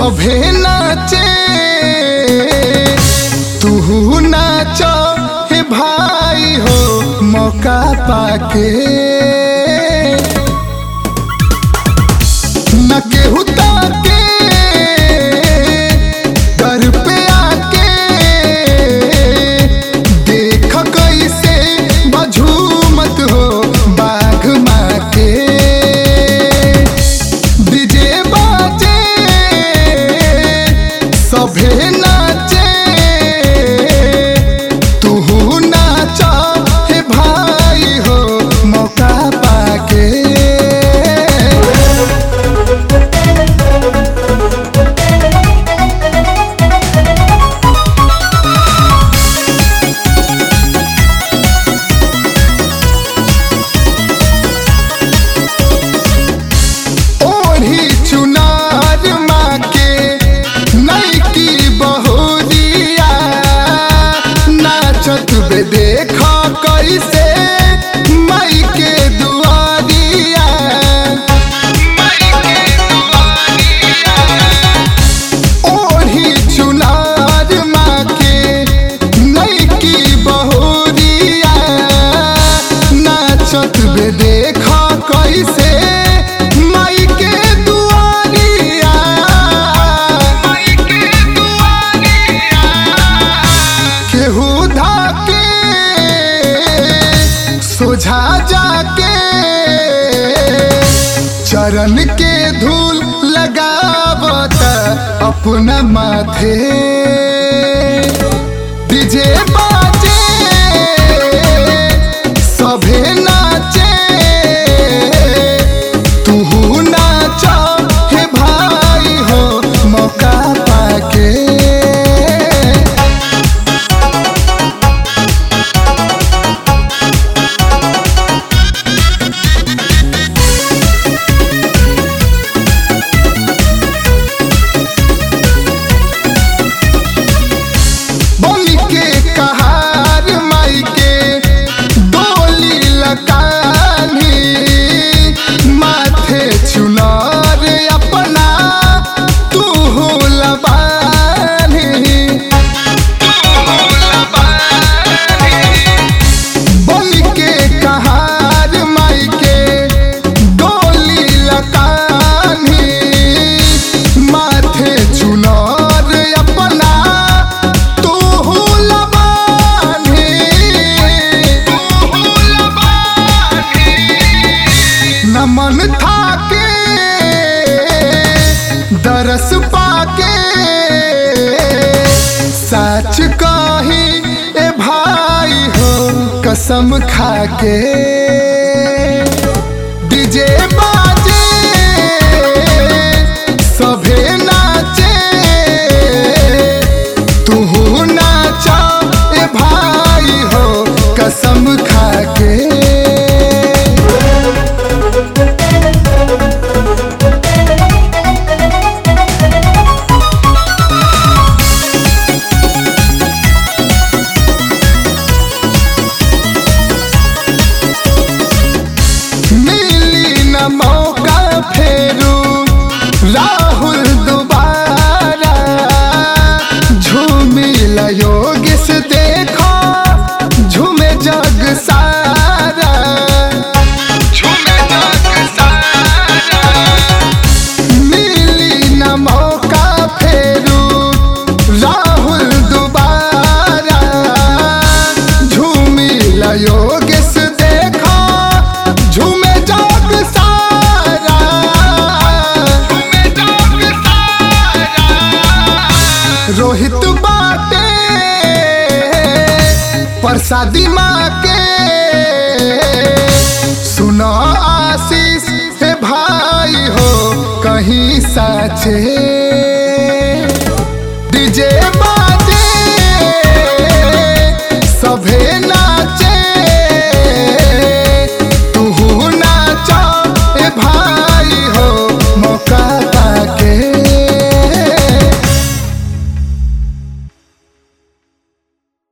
सभे नाचे तू नाच हे भाई हो मौका पाके न केहू ताके घर पे आके देख कैसे बझूमत हो बाघ माँ के डीजे बाजे सभे नाचे तू नाच हे भाई हो मौका पाके ओढ़ी चुनार माँ के नैकी बहुरिया नाचत बे देख कैसे माई के दुआरिया ओढ़ी चुनार माँ के नैकी बहुरिया नाचत बे देख कैसे माई के दुआरिया केहू धाके सोझा जाके चरण के धूल लगावत अपना माथे डीजे बाजे सभे नाचे तू नाच हे भाई हो मौका पाके बोली के कहार माई के डोली लकानी माथे चुनार अपना तू लबानी बोली के कहार माई के डोली लकानी माथे चुनार अपना तू लबानी नमन थाके दरस पाके सच कही ए भाई हो कसम खाके डीजे बाजे सभे नाचे तू नाच ए भाई हो कसम खाके मिली न मौका फेरू राहुल दोबारा झूमी योगिस देखो झूमे जग सारा झूमे जग सारा मिली न मौका फेरू राहुल दोबारा झूमी योगिस देखो झूमे जग सारा झूमे जग सारा रोहित बाटे प्रसादी माँ के सुनो आशीष हे भाई हो कहीं साचे डीजे बा